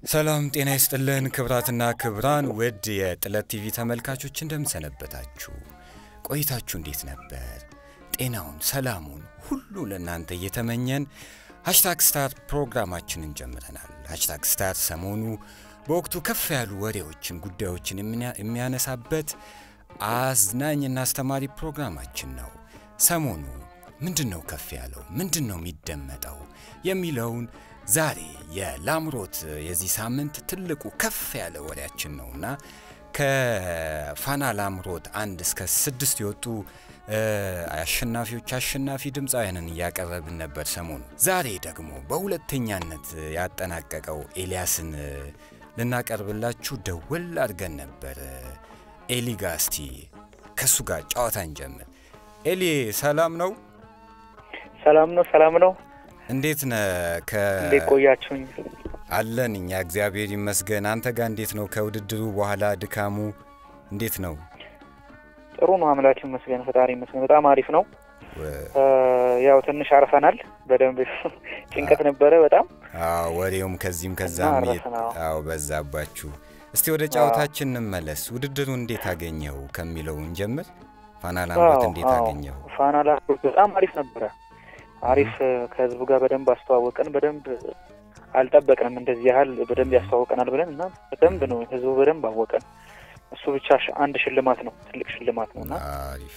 ሰላም ጤና ይስጥልን ክብራትና ክብራን ውድ የጥለት ቲቪ ተመልካቾች እንደምሰነበታችሁ። ቆይታችሁ እንዴት ነበር? ጤናውን፣ ሰላሙን ሁሉ ለእናንተ እየተመኘን ሃሽታግ ስታር ፕሮግራማችንን ጀምረናል። ሃሽታግ ስታር ሰሞኑ በወቅቱ ከፍ ያሉ ወሬዎችን፣ ጉዳዮችን የሚያነሳበት አዝናኝና አስተማሪ ፕሮግራማችን ነው። ሰሞኑ ምንድን ነው ከፍ ያለው? ምንድን ነው የሚደመጠው? የሚለውን ዛሬ የላምሮት የዚህ ሳምንት ትልቁ ከፍ ያለ ወሬያችን ነውና ከፋና ላምሮት አንድ እስከ ስድስት የወጡ አሸናፊዎች አሸናፊ ድምፃውያንን እያቀረብን ነበር ሰሞኑ። ዛሬ ደግሞ በሁለተኛነት ያጠናቀቀው ኤልያስን ልናቀርብላችሁ ደወል አድርገን ነበር። ኤሊ ጋ እስቲ ከእሱ ጋር ጨዋታ እንጀምር። ኤሊ ሰላም ነው? ሰላም ነው፣ ሰላም ነው። እንዴት ነ? እንዴት ቆያችሁኝ? አለን እኛ እግዚአብሔር ይመስገን። አንተ ጋር እንዴት ነው? ከውድድሩ በኋላ ድካሙ እንዴት ነው? ጥሩ ነው፣ አምላክ ይመስገን፣ ፈጣሪ ይመስገን። በጣም አሪፍ ነው። ያው ትንሽ አርፈናል። በደንብ ጭንቀት ነበረ በጣም ወሬውም ከዚህም ከዛም አዎ በዛባችሁ። እስቲ ወደ ጨዋታችን እንመለስ። ውድድሩ እንዴት አገኘው ከሚለው እንጀምር። ፋና ላምሮት እንዴት አገኘው? ፋና ላምሮት በጣም አሪፍ ነበረ። አሪፍ ከህዝቡ ጋር በደንብ አስተዋወቀን። በደንብ አልጠበቅንም እንደዚህ ያህል በደንብ ያስተዋወቀናል ብለን እና በደንብ ነው ህዝቡ በደንብ አወቀን። እሱ ብቻ አንድ ሽልማት ነው፣ ትልቅ ሽልማት ነው እና አሪፍ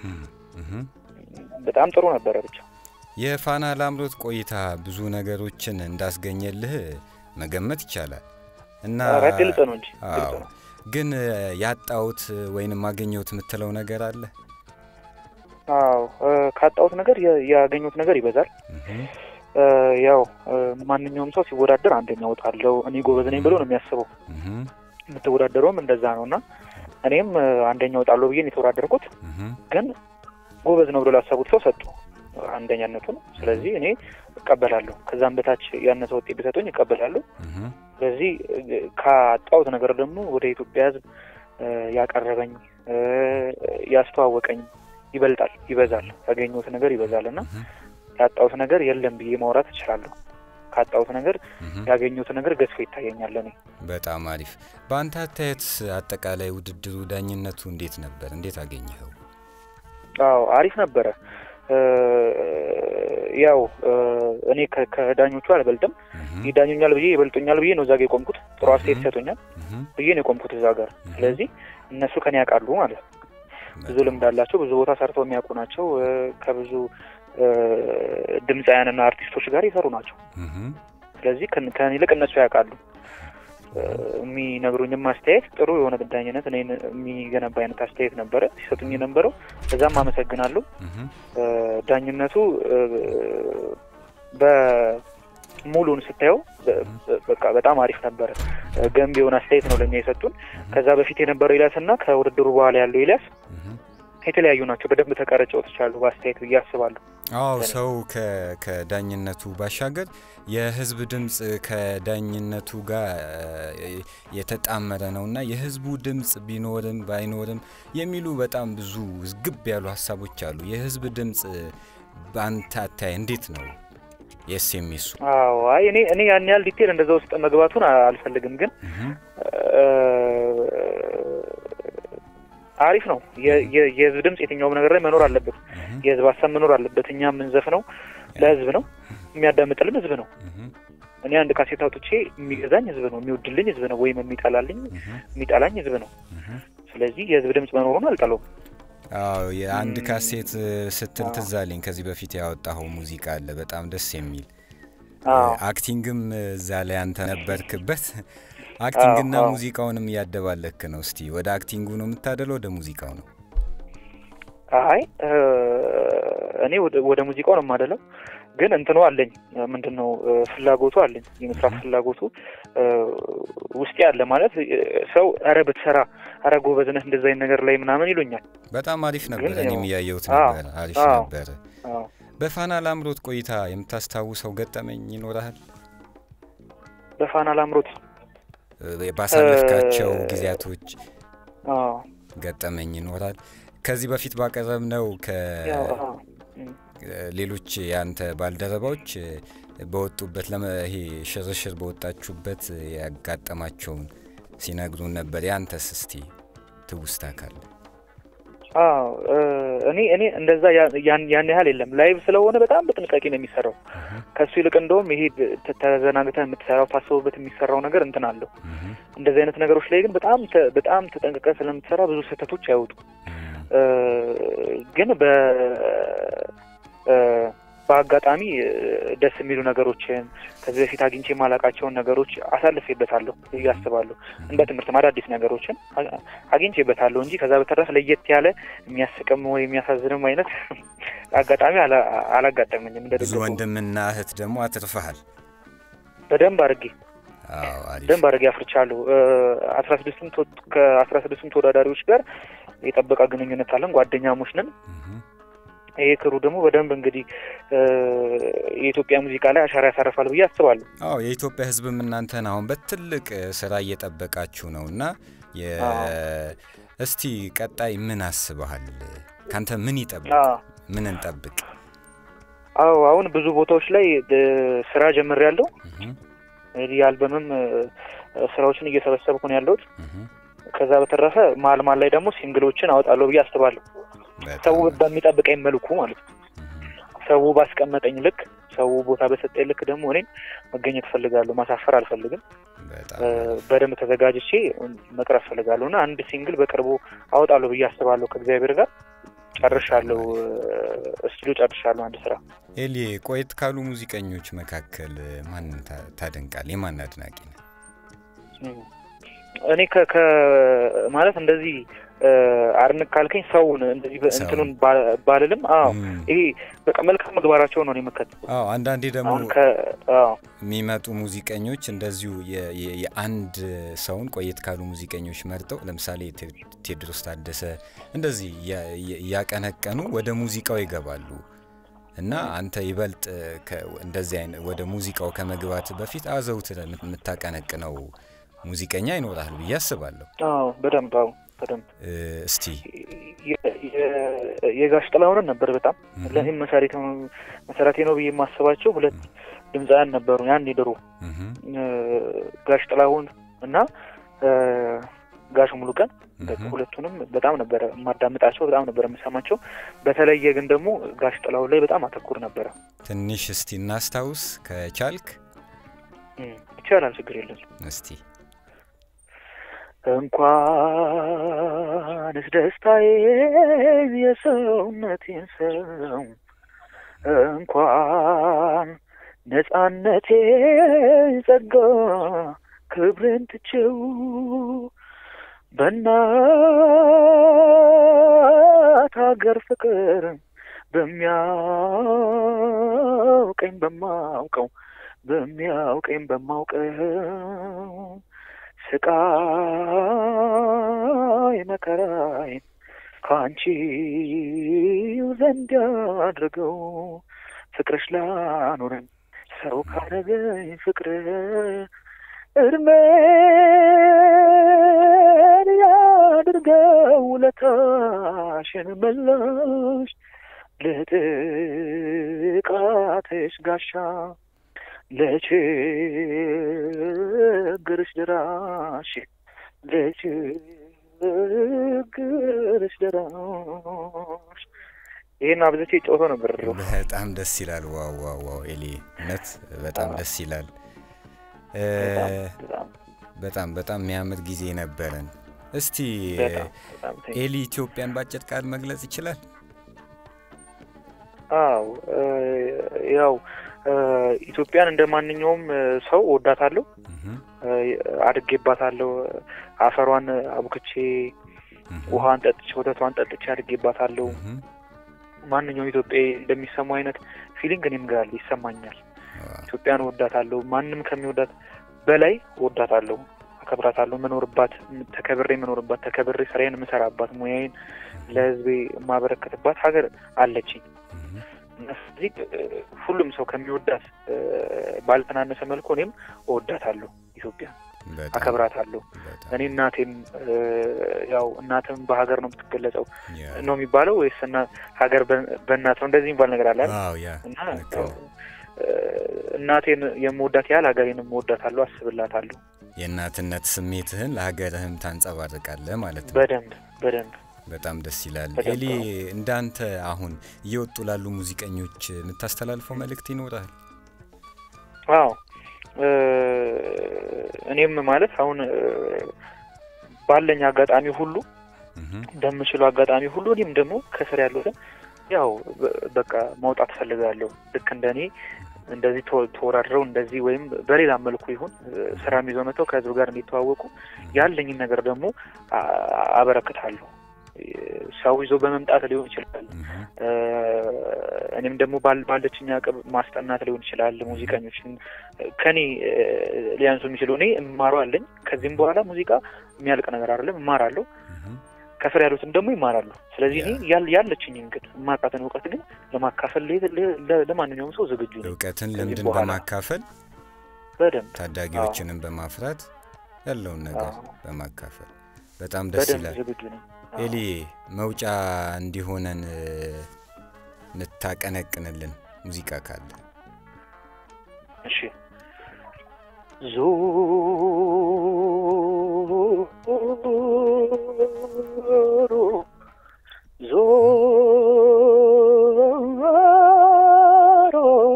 በጣም ጥሩ ነበረ። ብቻ የፋና ላምሮት ቆይታ ብዙ ነገሮችን እንዳስገኘልህ መገመት ይቻላል እና ግልጽ ነው እንጂ ግልጽ ነው። ግን ያጣሁት ወይንም አገኘሁት የምትለው ነገር አለ? አዎ ካጣሁት ነገር ያገኘሁት ነገር ይበዛል። ያው ማንኛውም ሰው ሲወዳደር አንደኛ እወጣለሁ እኔ ጎበዝ ነኝ ብሎ ነው የሚያስበው። የምትወዳደረውም እንደዛ ነው እና እኔም አንደኛ እወጣለሁ ብዬ የተወዳደርኩት ግን ጎበዝ ነው ብሎ ላሰቡት ሰው ሰጡ አንደኛነቱን። ስለዚህ እኔ እቀበላለሁ። ከዛም በታች ያነሰ ውጤት ቢሰጡኝ እቀበላለሁ። ስለዚህ ካጣሁት ነገር ደግሞ ወደ ኢትዮጵያ ሕዝብ ያቀረበኝ ያስተዋወቀኝ ይበልጣል፣ ይበዛል። ያገኘሁት ነገር ይበዛል እና ያጣሁት ነገር የለም ብዬ ማውራት እችላለሁ። ካጣሁት ነገር ያገኘሁት ነገር ገዝፎ ይታየኛል። እኔ በጣም አሪፍ። በአንተ አስተያየት አጠቃላይ ውድድሩ ዳኝነቱ እንዴት ነበር? እንዴት አገኘኸው? አዎ አሪፍ ነበረ። ያው እኔ ከዳኞቹ አልበልጥም። ይዳኙኛል ብዬ ይበልጡኛል ብዬ ነው እዛ ጋ የቆምኩት። ጥሩ አስተያየት ይሰጡኛል ብዬ ነው የቆምኩት እዛ ጋር። ስለዚህ እነሱ ከኔ ያውቃሉ ማለት ነው። ብዙ ልምድ አላቸው። ብዙ ቦታ ሰርተው የሚያውቁ ናቸው። ከብዙ ድምፃውያንና አርቲስቶች ጋር የሰሩ ናቸው። ስለዚህ ከኔ ይልቅ እነሱ ያውቃሉ። የሚነግሩኝም አስተያየት ጥሩ የሆነ ዳኝነት እኔን የሚገነባ አይነት አስተያየት ነበረ ሲሰጡኝ የነበረው። በዛም አመሰግናለሁ። ዳኝነቱ በሙሉን ስታየው በቃ በጣም አሪፍ ነበረ። ገንቢ የሆነ አስተያየት ነው ለእኛ የሰጡን። ከዛ በፊት የነበረው ኤልያስ እና ከውድድሩ በኋላ ያለው ኤልያስ የተለያዩ ናቸው። በደንብ ተቀረጭ ወጥቻሉ በአስተያየት ብዬ አስባለሁ። አዎ ሰው ከዳኝነቱ ባሻገር የህዝብ ድምፅ ከዳኝነቱ ጋር የተጣመረ ነው እና የህዝቡ ድምፅ ቢኖርም ባይኖርም የሚሉ በጣም ብዙ ዝግብ ያሉ ሀሳቦች አሉ። የህዝብ ድምፅ በአንተ አታይ እንዴት ነው? የስ የሚሱ አዎ አይ እኔ እኔ ያን ያህል ዲቴል እንደዛ ውስጥ መግባቱን አልፈልግም ግን አሪፍ ነው። የህዝብ ድምፅ የትኛውም ነገር ላይ መኖር አለበት። የህዝብ ሀሳብ መኖር አለበት። እኛ የምንዘፍነው ለህዝብ ነው፣ የሚያዳምጥልን ህዝብ ነው። እኔ አንድ ካሴት አውጥቼ የሚገዛኝ ህዝብ ነው፣ የሚወድልኝ ህዝብ ነው፣ ወይም የሚጠላልኝ የሚጠላኝ ህዝብ ነው። ስለዚህ የህዝብ ድምፅ መኖሩን አልጠለውም። አዎ የአንድ ካሴት ስትል ትዝ አለኝ። ከዚህ በፊት ያወጣኸው ሙዚቃ አለ በጣም ደስ የሚል አክቲንግም እዛ ላይ አንተ ነበርክበት። አክቲንግና ሙዚቃውንም እያደባለክ ነው። እስቲ ወደ አክቲንጉ ነው የምታደለው ወደ ሙዚቃው ነው? አይ እኔ ወደ ሙዚቃው ነው የማደለው፣ ግን እንትኑ አለኝ ምንድን ነው ፍላጎቱ አለኝ፣ የመስራት ፍላጎቱ ውስጤ አለ። ማለት ሰው ኧረ ብትሰራ ኧረ ጎበዝ ነህ እንደዛ አይነት ነገር ላይ ምናምን ይሉኛል። በጣም አሪፍ ነበር፣ እኔም እያየሁት ነበር። አሪፍ ነበረ። በፋና ላምሮት ቆይታ የምታስታውሰው ገጠመኝ ይኖርሃል? በፋና ላምሮት ባሳለፍካቸው ጊዜያቶች ገጠመኝ ይኖራል? ከዚህ በፊት ባቀረብነው ሌሎች የአንተ ባልደረባዎች በወጡበት ይሄ ሽርሽር በወጣችሁበት ያጋጠማቸውን ሲነግሩን ነበር። ያንተስ እስቲ ትውስታ ካለ? አዎ እኔ እኔ እንደዛ ያን ያህል የለም። ላይቭ ስለሆነ በጣም በጥንቃቄ ነው የሚሰራው። ከሱ ይልቅ እንደውም ይሄ ተዘናግተህ የምትሰራው ታስበበት የሚሰራው ነገር እንትን አለው። እንደዚህ አይነት ነገሮች ላይ ግን በጣም በጣም ተጠንቅቀህ ስለምትሰራ ብዙ ስህተቶች አይወጡም። ግን በ በአጋጣሚ ደስ የሚሉ ነገሮችን ከዚህ በፊት አግኝቼ የማላውቃቸውን ነገሮች አሳልፌበታለሁ ብዬ አስባለሁ። እንደ ትምህርት አዳዲስ ነገሮችን አግኝቼበታለሁ እንጂ ከዛ በተረፈ ለየት ያለ የሚያስቅም ወይ የሚያሳዝንም አይነት አጋጣሚ አላጋጠመኝም። እንደ ብዙ ወንድምና እህት ደግሞ አትርፈሃል። በደንብ አድርጌ በደንብ አድርጌ አፍርቻለሁ። አስራ ስድስቱም ከአስራ ስድስቱም ተወዳዳሪዎች ጋር የጠበቀ ግንኙነት አለን። ጓደኛሞች ነን። ይሄ ክሩ ደግሞ በደንብ እንግዲህ የኢትዮጵያ ሙዚቃ ላይ አሻራ ያሳርፋል ብዬ አስባለሁ። አዎ የኢትዮጵያ ሕዝብም እናንተን አሁን በትልቅ ስራ እየጠበቃችሁ ነው እና እስቲ ቀጣይ ምን አስበሃል? ካንተ ምን ይጠብቅ? ምን እንጠብቅ? አዎ አሁን ብዙ ቦታዎች ላይ ስራ ጀምሬያለሁ። የአልበምም ስራዎችን እየሰበሰብኩ ነው ያለሁት። ከዛ በተረፈ መሀል መሀል ላይ ደግሞ ሲንግሎችን አወጣለሁ ብዬ አስባለሁ። ሰው በሚጠብቀኝ መልኩ ማለት ነው። ሰው ባስቀመጠኝ ልክ፣ ሰው ቦታ በሰጠኝ ልክ ደግሞ እኔም መገኘት እፈልጋለሁ። ማሳፈር አልፈልግም። በደንብ ተዘጋጅቼ መቅረብ እፈልጋለሁ እና አንድ ሲንግል በቅርቡ አወጣለሁ ብዬ አስባለሁ። ከእግዚአብሔር ጋር ጨርሻለሁ። ስቱዲዮ ጨርሻለሁ አንድ ስራ። ኤሊ፣ ቆየት ካሉ ሙዚቀኞች መካከል ማንን ታደንቃል? የማን አድናቂ ነው? እኔ ማለት እንደዚህ አድንቅ ካልከኝ ሰውን እንደዚህ እንትኑን ባልልም፣ አዎ ይሄ በቃ መልካም ምግባራቸው ነው የምከተለው። አዎ አንዳንዴ ደግሞ የሚመጡ ሙዚቀኞች እንደዚሁ የአንድ ሰውን ቆየት ካሉ ሙዚቀኞች መርጠው ለምሳሌ ቴዎድሮስ ታደሰ እንደዚህ እያቀነቀኑ ወደ ሙዚቃው ይገባሉ እና አንተ ይበልጥ እንደዚህ አይነት ወደ ሙዚቃው ከመግባት በፊት አዘውትር የምታቀነቅነው ሙዚቀኛ ይኖራል ብዬ አስባለሁ። አዎ በደንብ አዎ በደንብ እስቲ የጋሽ ጥላሁንን ነበር በጣም ለእኔም መሰረቴ ነው ብዬ የማስባቸው ሁለት ድምፃውያን ነበሩ። ያን ድሮ ጋሽ ጥላሁን እና ጋሽ ሙሉቀን ሁለቱንም በጣም ነበረ የማዳምጣቸው፣ በጣም ነበረ የምሰማቸው። በተለየ ግን ደግሞ ጋሽ ጥላሁን ላይ በጣም አተኩር ነበረ። ትንሽ እስቲ እናስታውስ ከቻልክ። ይቻላል፣ ችግር የለም። እስቲ እንኳንስ ደስታዬን የሰውነቴን ሰው እንኳን ነጻነቴ ጸጋ ክብሬን ትቼው በእናት ሀገር ፍቅር በሚያውቀኝ በማውቀው በሚያውቀኝ በማውቀው ስቃይ መከራይ ከአንቺ ዘንድ አድርገው ፍቅርሽ ላኖረኝ ሰው ካረገኝ ፍቅር እድሜን ያድርገው ውለታሽን መላሽ ለጥቃትሽ ጋሻ ለችግርሽ ደራሽ ለችግርሽ ደራሽ። ይህን አብዝቼ ጮቶ ነበር። በጣም ደስ ይላል። ዋው ዋው ዋው! ኤሊ እውነት በጣም ደስ ይላል። በጣም በጣም የሚያምር ጊዜ ነበረን። እስቲ ኤሊ ኢትዮጵያን በአጭር ቃል መግለጽ ይችላል? አዎ ያው ኢትዮጵያን እንደ ማንኛውም ሰው ወዳታለሁ፣ አድጌባታለሁ። አፈሯን አቡክቼ ውሃን ጠጥቼ ወተቷን ጠጥቼ አድጌባታለሁ። ማንኛውም ኢትዮጵያ እንደሚሰማው አይነት ፊሊንግ እኔም ጋር ይሰማኛል። ኢትዮጵያን ወዳታለሁ። ማንም ከሚወዳት በላይ ወዳታለሁ፣ አከብራታለሁ። መኖርባት ተከብሬ መኖርባት ተከብሬ ስራዬን የምሰራባት ሙያዬን ለሕዝቤ የማበረከትባት ሀገር አለችኝ። ስለዚህ ሁሉም ሰው ከሚወዳት ባልተናነሰ መልኩ እኔም እወዳታለሁ ኢትዮጵያ። በጣም አከብራታለሁ። በጣም እኔ እናቴም እ፣ ያው እናትም በሀገር ነው የምትገለጸው ያ ነው የሚባለው ወይስ እና ሀገር በ- በእናት ነው እንደዚህ የሚባል ነገር አለ አይደል? አዎ ያ እና ልክ ያው ነው። እ፣ እናቴን የምወዳት ያህል ሀገሬንም እወዳታለሁ፣ አስብላታለሁ። የእናትነት ስሜትህን ለሀገርህም ታንጸባርቃለህ ማለት ነው። በደንብ በደንብ በጣም ደስ ይላል። በደንብ ኤሊ ነው። እንዳንተ አሁን እየወጡ ላሉ ሙዚቀኞች የምታስተላልፈው መልእክት ይኖራል? አዎ እ፣ እኔም ማለት አሁን እ፣ ባለኝ አጋጣሚ ሁሉ እህ በምችለው አጋጣሚ ሁሉ እኔም ደግሞ ከስር ያሉትን ያው በ- በቃ ማውጣት ፈልጋለሁ። ልክ እንደ እኔ እንደዚህ ተወ- ተወዳድረው እንደዚህ ወይም በሌላ መልኩ ይሁን እ፣ ስራም ይዘው መጥተው ከህዝብ ጋር እንዲተዋወቁ ያለኝን ነገር ደግሞ አ- አበረክታለሁ። እ፣ ሰው ይዞ በመምጣት ሊሆን ይችላል። እህ እ፣ እኔም ደግሞ ባል- ባለችኝ አቅም ማስጠናት ሊሆን ይችላል። ሙዚቀኞችን ከኔ እ፣ ሊያንሱ የሚችሉ እኔ እማረው አለኝ። ከዚህም በኋላ ሙዚቃ የሚያልቅ ነገር አይደለም፣ እማራለሁ። እህ ከስር ያሉትን ደግሞ ይማራሉ። ስለዚህ እኔ ያ። ያል- ያለችኝን ግን የማውቃትን እውቀት ግን ለማካፈል ለ- ለ- ለ- ለማንኛውም ሰው ዝግጁ ነኝ። እውቀትን ከዚህ ልምድን በኋላ በማካፈል በደንብ ታዳጊዎችንም በማፍራት ያለውን ነገር አዎ። በማካፈል በጣም ደስ በደንብ ይላል። ዝግጁ ነኝ። አዎ። ኤሊ መውጫ እንዲሆነን እ፣ እንታቀነቅንልን ሙዚቃ ካለ እሺ ዞሮ ዞሮ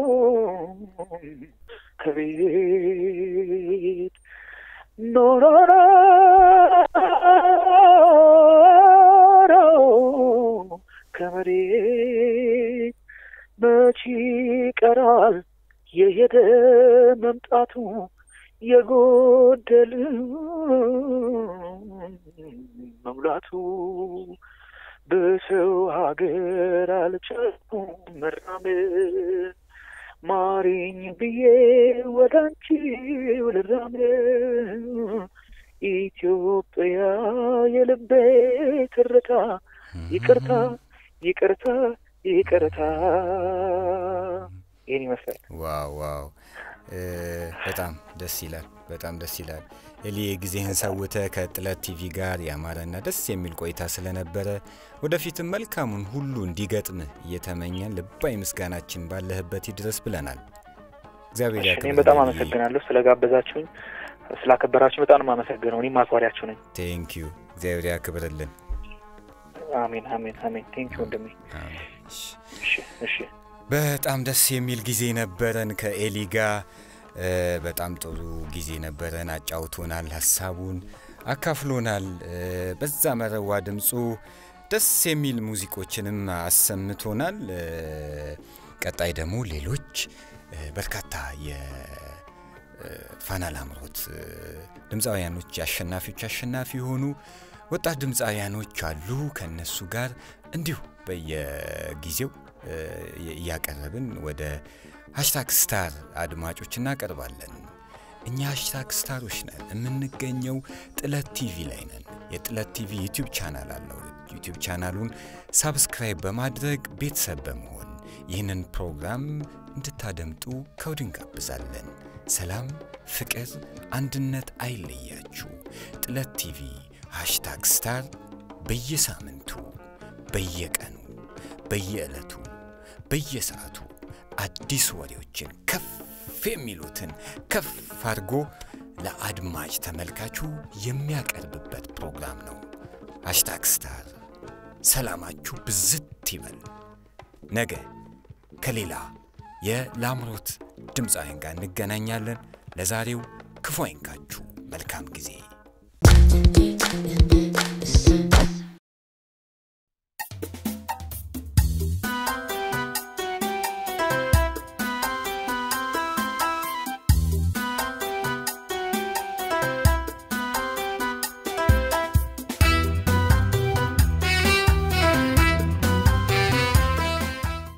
ከቤት ኖሮሮ ከመሬት መች ይቀራል የሄደ መምጣቱ የጎደል መሙላቱ በሰው ሀገር አልቻልኩም መራመድ ማሪኝ ብዬ ወደ አንቺ ልራመድ ኢትዮጵያ የልቤ ትርታ ይቅርታ ይቅርታ ይቅርታ ይህን ይመስላል። ዋው ዋው እ፣ በጣም ደስ ይላል። በጣም ደስ ይላል። ኤሊ ጊዜህን ሰውተ ከጥለት ቲቪ ጋር ያማረና ደስ የሚል ቆይታ ስለነበረ ወደፊትም መልካሙን ሁሉ እንዲገጥምህ እየተመኘን ልባዊ ምስጋናችን ባለህበት ይድረስ ብለናል። እግዚአብሔር እሺ፣ ያክብርልኝ እኔም በጣም ኤሊ። አመሰግናለሁ ስለጋበዛችሁኝ፣ ስላከበራችሁ በጣም ነው የማመሰግነው። እኔም አክባሪያችሁ ነኝ። ቴንክ ዩ እግዚአብሔር ያክብርልን። አሜን አሜን አሜን። ቴንኪ ወንድሜ። አሜን። እሺ። እሺ እሺ። በጣም ደስ የሚል ጊዜ ነበረን ከኤሊ ጋር እ፣ በጣም ጥሩ ጊዜ ነበረን። አጫውቶናል፣ ሀሳቡን አካፍሎናል። እ፣ በዛ መረዋ ድምፁ ደስ የሚል ሙዚቆችንም አሰምቶናል። እ፣ ቀጣይ ደግሞ ሌሎች እ፣ በርካታ የፋና ላምሮት እ፣ ድምፃውያኖች አሸናፊዎች አሸናፊ የሆኑ ወጣት ድምፃውያኖች አሉ። ከእነሱ ጋር እንዲሁ በየጊዜው እ፣ እያቀረብን ወደ ሃሽታግ ስታር አድማጮች እናቀርባለን። እኛ ሃሽታግ ስታሮች ነን። የምንገኘው ጥለት ቲቪ ላይ ነን። የጥለት ቲቪ ዩቲዩብ ቻናል አለው። ዩቲዩብ ቻናሉን ሳብስክራይብ በማድረግ ቤተሰብ በመሆን ይህንን ፕሮግራም እንድታደምጡ ከወዲሁ እንጋብዛለን። ሰላም፣ ፍቅር፣ አንድነት አይለያችሁ። ጥለት ቲቪ ሃሽታግ ስታር በየሳምንቱ በየቀኑ በየዕለቱ በየሰዓቱ አዲስ ወሬዎችን ከፍ የሚሉትን ከፍ አድርጎ ለአድማጭ ተመልካቹ የሚያቀርብበት ፕሮግራም ነው። ሃሽታግ ስታር ሰላማችሁ ብዝት ይበል። ነገ ከሌላ የላምሮት ድምፃውያን ጋር እንገናኛለን። ለዛሬው ክፉ አይንካችሁ። መልካም ጊዜ